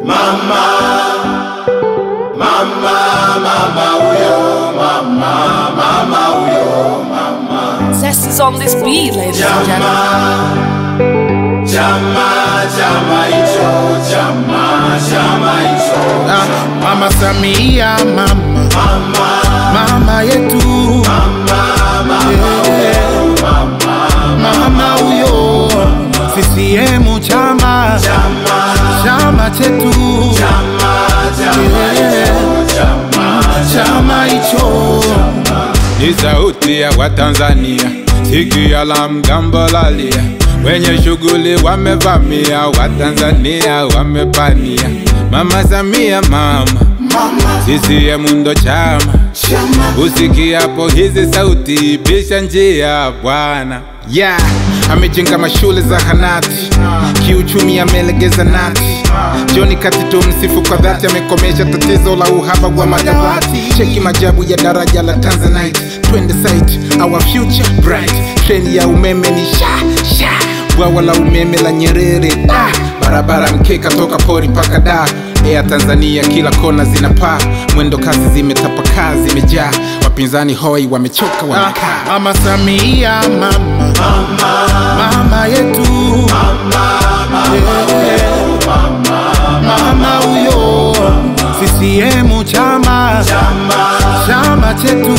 mama, mama, mama huyo, mama, mama huyo, mama. Zest is on this beat, ladies and gentlemen. Chama, chama, chama hicho, chama, chama hicho. Ah, Mama Samia mama Mama, mama yetu Yeah. mama huyo CCM chama chama, chama chetu chama, chama Yeah. chama, chama hicho ni sauti ya Watanzania, sikia la mgambo lalia, wenye shughuli wamevamia, Watanzania wamepania. Mama Samia mama, CCM ndo chama, usikiapo hizi sauti, pisha njia bwana. Yeah, amejenga mashule za hanati, kiuchumi amelegeza nati. Joni Katito msifu kwa dhati, amekomesha tatizo la uhaba wa madawati. Cheki majabu ya daraja la Tanzanite, twende site, our future bright. Treni ya umeme ni sha sha, bwawa la umeme la Nyerere da, barabara mkeka toka pori mpaka da Air Tanzania kila kona zinapaa, mwendo kasi zimetapakaa, zimejaa, wapinzani hoi wamechoka, wamekaa. Ah, Mama Samia mama mama yetu Yeah. mama huyo CCM chama chama chetu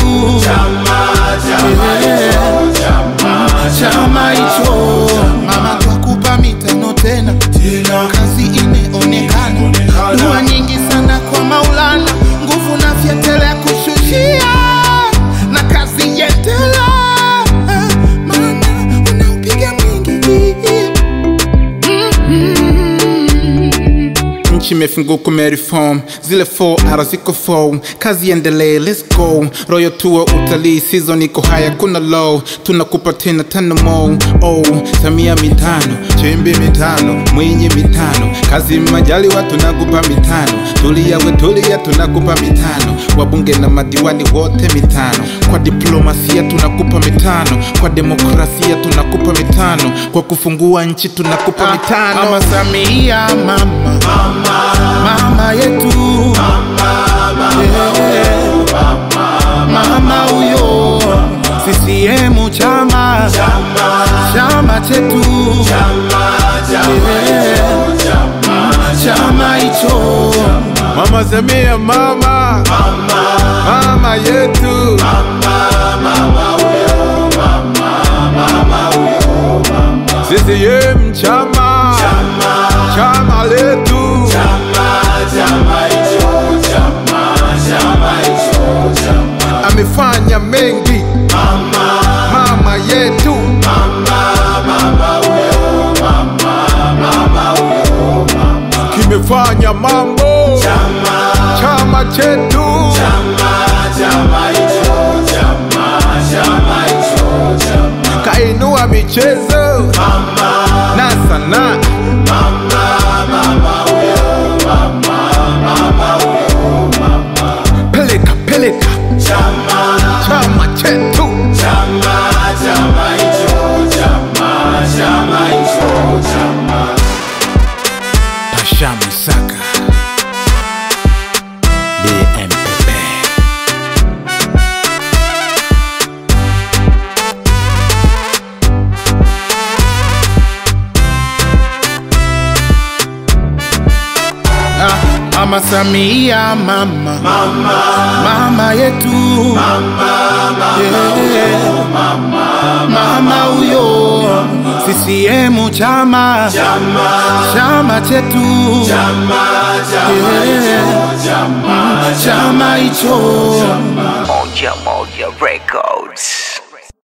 Yeah. chama hicho mama twakupa mitano tena kazi imeonekana dua nyingi sana kwa maulana nguvu na vyetelea kushushia na kazi yendela mama unaupiga mwingi nchi imefunguka umereform zile 4R ziko form kazi endelee let's go royal tour utalii season iko haya kuna low tunakupa tena tano mo oh samia mitano chembe mitano mwinyi mitano kazi majali wa tunakupa mitano tulia we tulia tunakupa mitano wabunge na madiwani wote mitano kwa diplomasia tunakupa mitano kwa demokrasia tunakupa mitano kwa kufungua nchi tunakupa mitano mama Samia mama mama yetu Yeah. mama huyo CCM chama chama chetu Yeah. chama hicho Mama Samia mama mama yetu CCM chama chama letu amefanya mengi mama yetu kimefanya mambo chama chetu kainua michezo na sanaa peleka peleka chama chetu Pasha Musaka DMPP Ah, Mama Samia mama mama yetu Yeah. mama huyo CCM chama chama chetu Yeah. chama hicho Moja Moja Records.